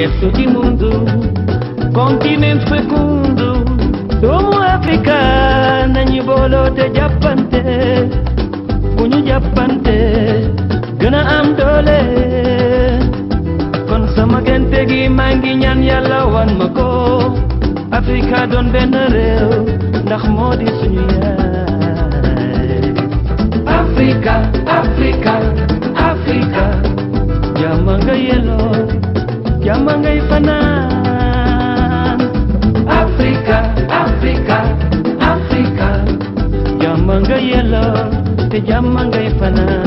berceto di mundo continente fecundo doomu Afrika nañu booloo te jàppante bu ñu jàppante gën a am doole kon sama gente gi maa ngi ñaan yàlla wan ma ko Afrika doon benn réew ndax moo di suñu yaay Afrika Afrika Afrika jàmm nga yelloo jàmm ngay fanaan Afrika Afrika Afrika jàmm nga yelloo te jàmm ngay fanaan